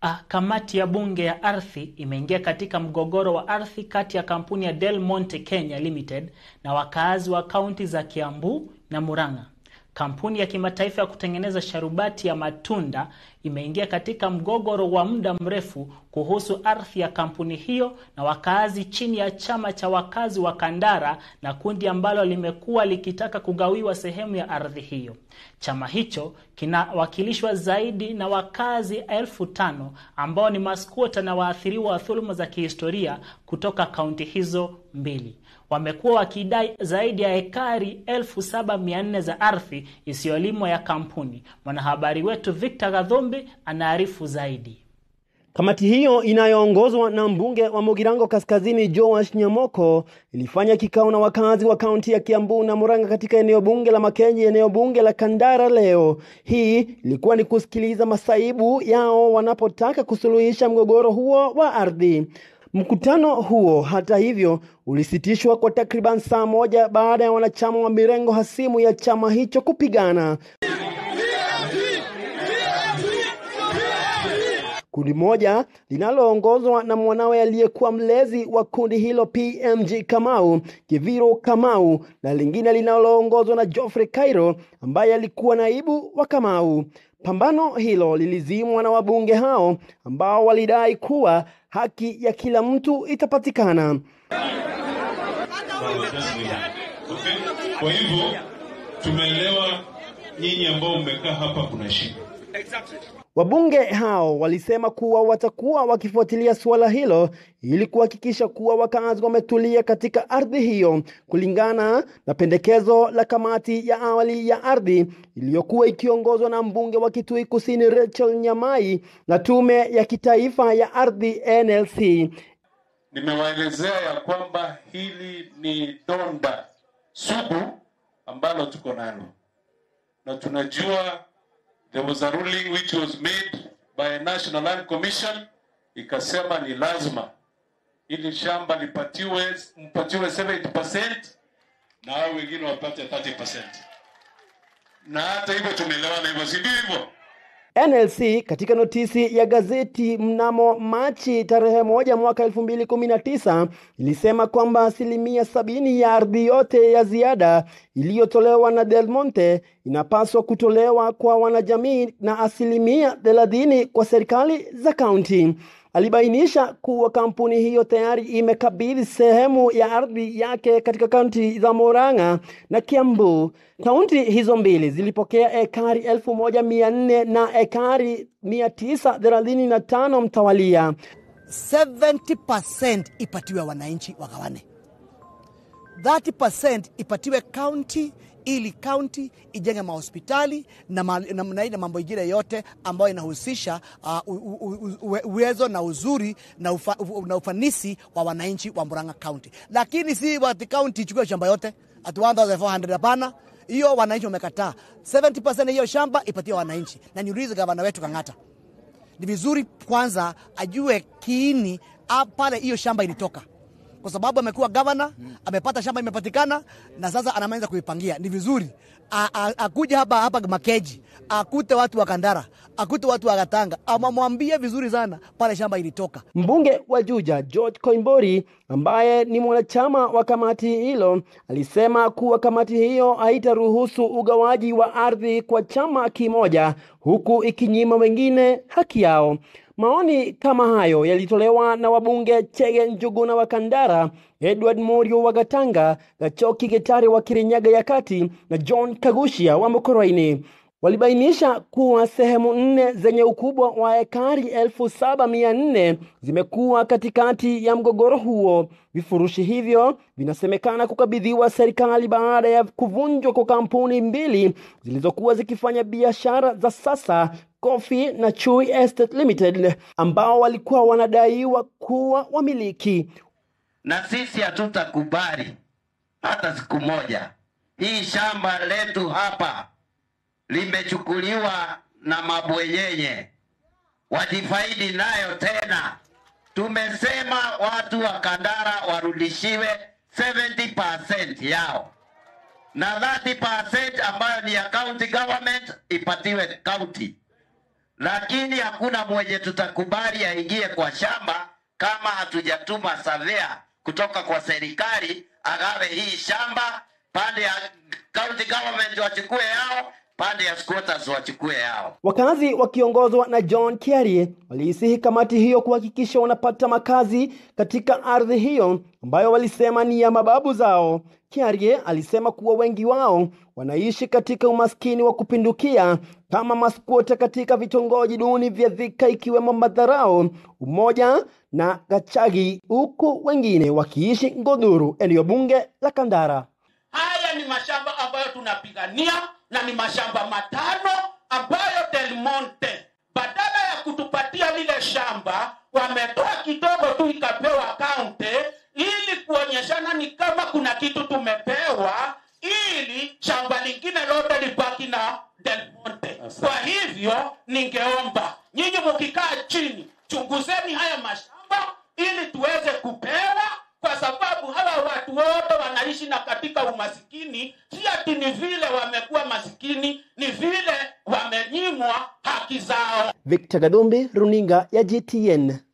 Ah, kamati ya bunge ya ardhi imeingia katika mgogoro wa ardhi kati ya kampuni ya Del Monte Kenya Limited na wakaazi wa kaunti za Kiambu na Murang'a. Kampuni ya kimataifa ya kutengeneza sharubati ya matunda imeingia katika mgogoro wa muda mrefu kuhusu ardhi ya kampuni hiyo na wakaazi chini ya chama cha wakazi wa Kandara na kundi ambalo limekuwa likitaka kugawiwa sehemu ya ardhi hiyo. Chama hicho kinawakilishwa zaidi na wakazi elfu tano ambao ni maskwota na waathiriwa wa dhuluma za kihistoria kutoka kaunti hizo mbili. Wamekuwa wakidai zaidi ya ekari elfu saba mia nne za ardhi isiyolimwa ya kampuni. Mwanahabari wetu Victor Gadhumbi anaarifu zaidi. Kamati hiyo inayoongozwa na mbunge wa Mugirango Kaskazini Joash Nyamoko ilifanya kikao na wakazi wa kaunti ya Kiambu na Murang'a katika eneo bunge la Makenji, eneo bunge la Kandara leo. Hii ilikuwa ni kusikiliza masaibu yao wanapotaka kusuluhisha mgogoro huo wa ardhi. Mkutano huo hata hivyo ulisitishwa kwa takriban saa moja baada ya wanachama wa mirengo hasimu ya chama hicho kupigana. Kundi moja linaloongozwa na mwanawe aliyekuwa mlezi wa kundi hilo PMG Kamau, Kiviro Kamau, na lingine linaloongozwa na Geoffrey Kairo ambaye alikuwa naibu wa Kamau. Pambano hilo lilizimwa na wabunge hao ambao walidai kuwa haki ya kila mtu itapatikana. Kwa hivyo tumeelewa nyinyi ambao mmekaa hapa kuna shida. Wabunge hao walisema kuwa watakuwa wakifuatilia suala hilo ili kuhakikisha kuwa wakazi wametulia katika ardhi hiyo kulingana na pendekezo la kamati ya awali ya ardhi iliyokuwa ikiongozwa na mbunge wa Kitui Kusini Rachel Nyamai na tume ya kitaifa ya ardhi NLC. Nimewaelezea ya kwamba hili ni donda sugu ambalo tuko nalo na tunajua there was a ruling which was made by a National Land Commission ikasema ni lazima ili shamba lipatiwe mpatiwe 70% na hao wengine wapate 30%. Na hata hivyo tumeelewana hivyo, si ndio hivyo? NLC katika notisi ya gazeti mnamo Machi tarehe moja mwaka elfu mbili kumi na tisa ilisema kwamba asilimia sabini ya ardhi yote ya ziada iliyotolewa na Del Monte inapaswa kutolewa kwa wanajamii na asilimia thelathini kwa serikali za kaunti. Alibainisha kuwa kampuni hiyo tayari imekabidhi sehemu ya ardhi yake katika kaunti za Murang'a na Kiambu. Kaunti hizo mbili zilipokea ekari elfu moja mia nne na ekari mia tisa thelathini na tano mtawalia. 70% ipatiwe wananchi wagawane, 30% ipatiwe kaunti ili kaunti ijenge mahospitali na, ma, na, na, na mambo ingine yote ambayo inahusisha uh, uwezo na uzuri na, ufa, na ufanisi wa wananchi wa Murang'a County, lakini si wati kaunti ichukue shamba yote at 1400 hapana. Hiyo wananchi wamekataa. 70% hiyo shamba ipatiwe wananchi, na niulize gavana wetu Kang'ata, ni vizuri kwanza ajue kiini pale hiyo shamba ilitoka kwa sababu amekuwa gavana, amepata shamba imepatikana, na sasa anaanza kuipangia. Ni vizuri akuja hapa hapa Makeji, akute watu wa Kandara, akute watu wa Gatanga, amamwambie vizuri sana pale shamba ilitoka. Mbunge wa Juja George Koimbori ambaye ni mwanachama wa kamati hilo alisema kuwa kamati hiyo haitaruhusu ugawaji wa ardhi kwa chama kimoja huku ikinyima wengine haki yao. Maoni kama hayo yalitolewa na wabunge Chege Njuguna wa Kandara, Edward Morio wa Gatanga, Gachoki Getari wa Kirinyaga ya Kati na John Kagushia wa Mokoroini. Walibainisha kuwa sehemu nne zenye ukubwa wa ekari elfu saba mia nne zimekuwa katikati ya mgogoro huo. Vifurushi hivyo vinasemekana kukabidhiwa serikali baada ya kuvunjwa kwa kampuni mbili zilizokuwa zikifanya biashara za sasa Coffee na Chui Estate Limited ambao walikuwa wanadaiwa kuwa wamiliki. Na sisi hatutakubali hata siku moja hii shamba letu hapa limechukuliwa na mabwenyenye wajifaidi nayo tena. Tumesema watu wa Kandara warudishiwe 70% yao na 30% ambayo ni ya county government ipatiwe county lakini hakuna mwenye tutakubali aingie kwa shamba kama hatujatuma savea kutoka kwa serikali agawe hii shamba, pande ya county government wachukue yao, pande ya squatters wachukue yao. Wakazi wakiongozwa na John Kiarie waliisihi kamati hiyo kuhakikisha wanapata makazi katika ardhi hiyo ambayo walisema ni ya mababu zao. Kiarie alisema kuwa wengi wao wanaishi katika umaskini wa kupindukia kama maskwota katika vitongoji duni vya Thika ikiwemo Madharau, Umoja na Gachagi, huku wengine wakiishi Ngodhuru, eneo bunge la Kandara. Haya ni mashamba ambayo tunapigania na ni mashamba matano ambayo Del Monte badala ya kutupatia lile shamba wametoa kidogo tu ikapewa kaunti, ili kuonyeshana ni kama kuna kitu tumepewa, ili shamba lingine lote libaki na Del Monte. Kwa hivyo ningeomba nyinyi mkikaa chini, chunguzeni haya mashamba ili tuweze kupewa kwa sababu hawa watu wote wanaishi na katika umasikini. Si ati ni vile wamekuwa masikini, ni vile wamenyimwa haki zao. Victor Gadumbi, runinga ya GTN.